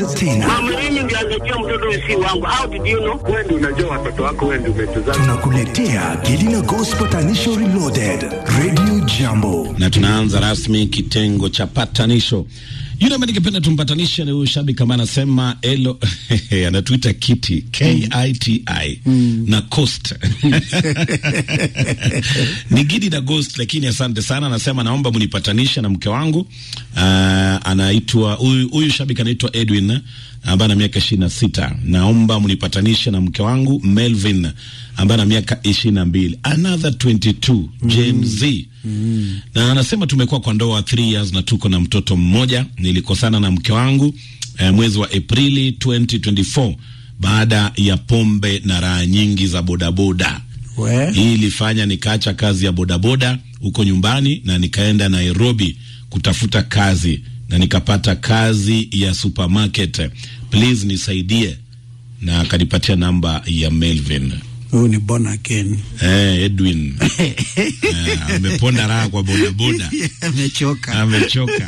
tena Mama, mimi ndio angejua mtoto si wangu. How did you know? Wewe ndio unajua watoto wako, wewe ndio umetuzaa. tunakuletea Gelina Gospel Tanisho Reloaded Radio Jambo. na tunaanza rasmi kitengo cha patanisho. Yule ambaye ningependa tumpatanishe ni huyu shabiki ambaye anasema elo anatuita kiti K I T I na Coast ni Gidi na Ghost, lakini asante sana. Anasema naomba mnipatanishe na mke wangu. Uh, anaitwa huyu huyu shabiki anaitwa Edwin ambaye ana miaka ishirini na sita. Naomba mnipatanishe na mke wangu Melvin ambaye ana miaka ishirini na mbili, another 22 Gen Z na anasema tumekuwa kwa ndoa 3 years na tuko na mtoto mmoja. Nilikosana na mke wangu eh, mwezi wa Aprili 2024 baada ya pombe na raha nyingi za bodaboda. We. Hii ilifanya nikaacha kazi ya bodaboda huko nyumbani na nikaenda Nairobi kutafuta kazi na nikapata kazi ya supermarket. Please nisaidie, na akanipatia namba ya Melvin. Huyu ni born again. Eh, Edwin eh, ameponda raha kwa bodaboda Amechoka. amechoka.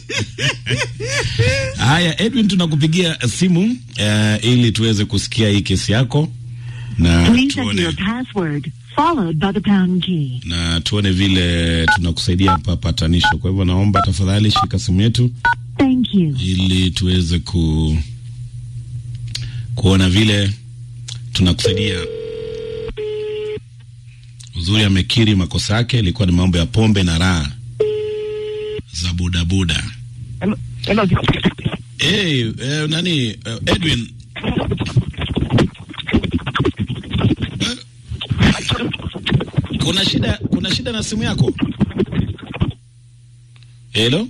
Haya, Edwin, tunakupigia simu eh, ili tuweze kusikia hii kesi yako na Please enter tuone, your password, followed by the pound key. na tuone vile tunakusaidia hapa patanisho. Kwa hivyo naomba tafadhali shika simu yetu Thank you. ili tuweze ku kuona vile tunakusaidia. Uzuri amekiri makosa yake, ilikuwa ni mambo ya pombe na raha za bodaboda. Hello, hello. Hey, eh, nani eh, Edwin Eh, kuna shida kuna shida na simu yako Hello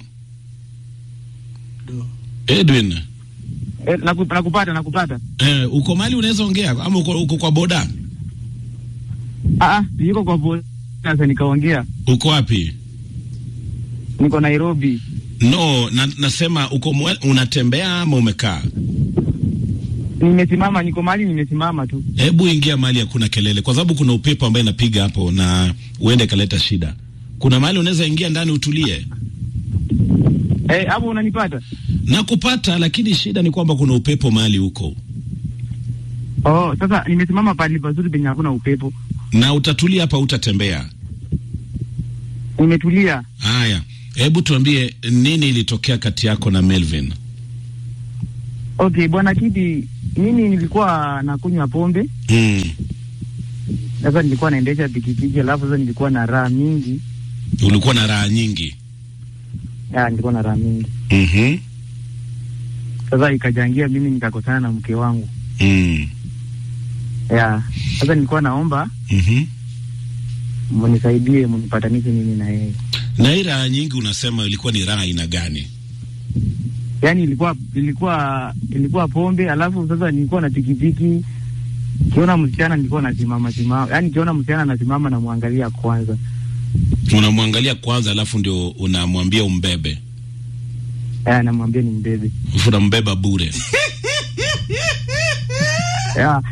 Edwin Eh, naku- nakupata nakupata. eh, uko mali unaweza ongea ama uko, uko kwa boda Ah, ah, yuko kwa boda sasa nikaongea. uko wapi Niko Nairobi. no na, nasema uko mwe, unatembea ama umekaa Nimesimama, niko mahali nimesimama tu. hebu ingia mahali hakuna kelele kwa sababu kuna upepo ambaye inapiga hapo na uende kaleta shida kuna mahali unaweza ingia ndani utulie Eh, hapo unanipata? na kupata lakini shida ni kwamba kuna upepo mahali huko Oh, sasa nimesimama pahali pazuri penye hakuna upepo. na utatulia hapa utatembea Nimetulia. haya hebu tuambie nini ilitokea kati yako na Melvin Okay, bwana Kidi, mimi nilikuwa nakunywa pombe. mm. Sasa nilikuwa naendesha pikipiki, alafu sasa nilikuwa na raha mingi. ulikuwa na raha nyingi Ya, nilikuwa na raha mingi. mm-hmm. Sasa ikajangia mimi nikakosana na mke wangu. mm. Ya, sasa nilikuwa naomba mm-hmm. munisaidie, munipatanishe mimi na yeye. na hii raha nyingi unasema ilikuwa ni raha aina gani Yaani ilikuwa ilikuwa ilikuwa pombe, alafu sasa nilikuwa na pikipiki. Kiona msichana nilikuwa nasimama simama, yaani kiona msichana nasimama namwangalia kwanza. unamwangalia kwanza alafu ndio unamwambia umbebe Ya, namwambia ni mbebe. alafu unambeba bure Ya,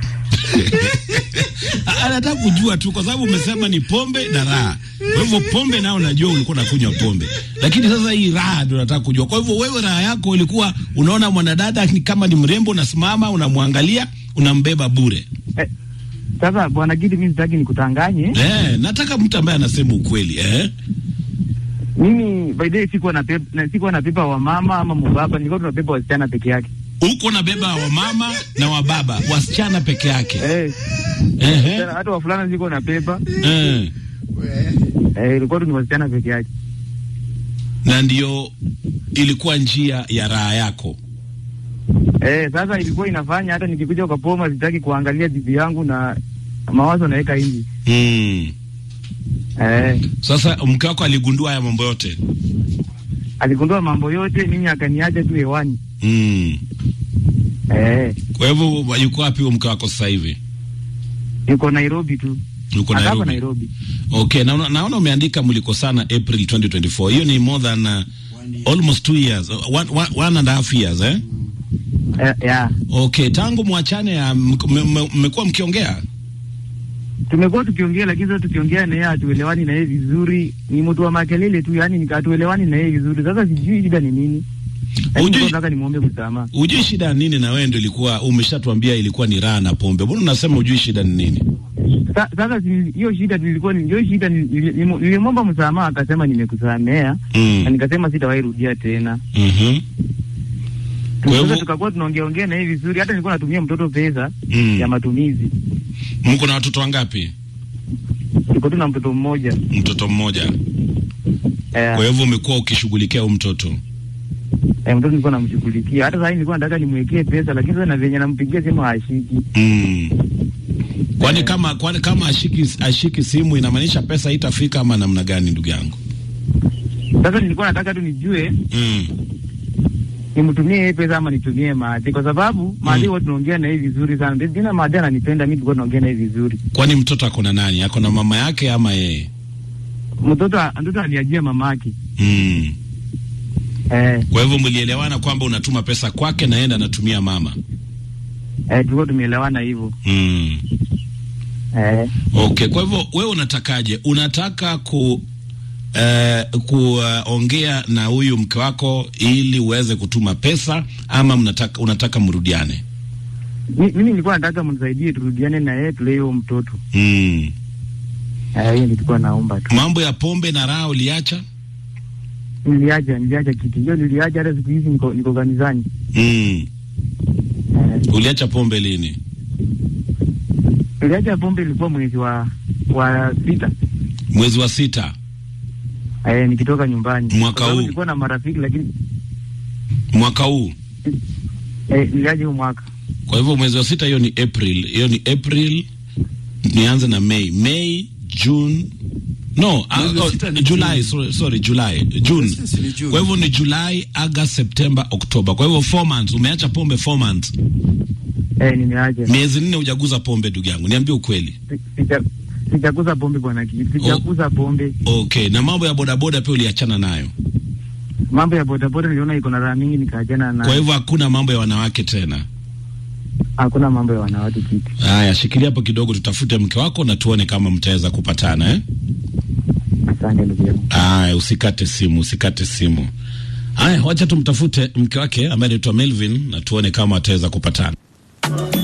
Ah, anataka kujua tu kwa sababu umesema ni pombe na raha. Kwa hivyo pombe nao najua ulikuwa unakunywa pombe, lakini sasa hii raha ndio nataka kujua. Kwa hivyo wewe raha yako ilikuwa unaona mwanadada ni kama ni mrembo, unasimama unamwangalia, unambeba bure. sasa bwana Gidi, mimi sitaki nikutanganye. Eh, nataka mtu ambaye anasema ukweli eh. Mimi by the way sikuwa na pepa, na sikuwa na pepa wa mama ama mubaba, nilikuwa tunapepa wasichana peke yake. Uko na beba wa mama na wa baba, wasichana peke yake. Eh, Ehe. tena hata wafulana sikuwa na pepa. Eh. Eh, ilikuwa tu ni wasichana peke yake. Na ndio ilikuwa njia ya raha yako. Eh, sasa ilikuwa inafanya hata nikikuja kwa poma sitaki kuangalia bibi yangu na mawazo naweka hivi. Mm. Eh, Sasa mke wako aligundua haya mambo yote. aligundua mambo yote, mimi akaniacha tu hewani. Mm. Eh, Kwa hivyo yuko wapi huyo mke wako sasa hivi? yuko Nairobi tu. Yuko Ako Nairobi. Nairobi. Okay, naona naona umeandika mlikosana April 2024. Hiyo ni more than uh, almost two years, uh, one, one, one and a half years eh? Eh, ya. Okay, tangu mwachane ya mmekuwa mkiongea? Tumekuwa tukiongea lakini sasa tukiongea na yeye hatuelewani na yeye vizuri. Ni mtu wa makelele tu, yani nikatuelewani na yeye vizuri. Sasa sijui shida ni nini. Lakini Ujui- nataka nimwombe msamaha. Ujui shida ya nini? Na wewe ndio ilikuwa umeshatuambia ilikuwa ni raha na pombe, mbona unasema ujui shida ni nini? Sa- Sasa si- hiyo shida nilikuwa ni- hiyo shida ni- nili- nili- nilimwomba msamaha akasema nimekusamea Mm. na nikasema sitawahi rudia tena. Mhm. Kwa Sasa hivyo tukakuwa tunaongea ongea na yeye vizuri, hata nilikuwa natumia mtoto pesa Mm. ya matumizi. mko na watoto wangapi? Tuko tu na mtoto mmoja Mtoto mmoja. eh, Kwa hivyo umekuwa ukishughulikia huyu mtoto. eh, mtoto nilikuwa namshughulikia. Hata sasa nilikuwa nataka nimwekee pesa, lakini sasa na venye nampigia simu hashiki. Mm. Kwani kama kwani kama ashiki ashiki simu inamaanisha pesa haitafika ama namna gani ndugu yangu? Sasa nilikuwa nataka tu nijue Mm. nimtumie yeye pesa ama nitumie Maadhi, kwa sababu Maadhi huwa tunaongea na yeye vizuri sana. Tena Maadhi ananipenda mimi, tulikuwa tunaongea na yeye vizuri. Kwani mtoto ako na nani? Ako na mama yake ama yeye? Mtoto mtoto aliajia mamake Mm. eh, Kwa hivyo mlielewana kwamba unatuma pesa kwake na yeye anatumia mama. eh, tulikuwa tumeelewana hivyo Mm. eh. Okay, kwa hivyo wewe unatakaje? Unataka ku eh, kuongea na huyu mke wako ili uweze kutuma pesa ama mnataka unataka mrudiane? Mi- Mimi nilikuwa nataka mnisaidie turudiane na yeye tulee huyo mtoto Mm. eh, hiyo nilikuwa naomba tu. Mambo ya pombe na raha uliacha? Niliacha niliacha kitu hiyo, niliacha hata siku hizi niko niko kanisani Mm. eh, Uliacha pombe lini? niliacha pombe, ilikuwa mwezi wa wa sita Mwezi wa sita eh, nikitoka nyumbani Mwaka Kwa sababu huu? nilikuwa na marafiki lakini mwaka huu. eh, niliacha huu mwaka Kwa hivyo mwezi wa sita hiyo ni April, hiyo ni April. Nianze na May, May, June no, Mwezi wa uh, sita oh, ni July, June. sorry, sorry, July, June. Sisi ni June. Kwa hivyo ni July, August, September, October. Kwa hivyo four months, umeacha pombe four months. eh, nimeacha Miezi nne hujaguza pombe, ndugu yangu, niambie ukweli. Si- sija- sijakuza pombe bwana, ki- sijakuza pombe. Okay, na mambo ya bodaboda pia uliachana nayo. Mambo ya bodaboda niliona iko na raha mingi, nikaachana Kwa na hivyo hakuna mambo ya wanawake tena. hakuna mambo ya wanawake kitu. Haya, shikilia hapo kidogo, tutafute mke wako na tuone kama mtaweza kupatana eh? Asante ndugu yangu. Aya, usikate simu, usikate simu. Aya, wacha tumtafute mke wake ambaye anaitwa Melvin na tuone kama ataweza kupatana.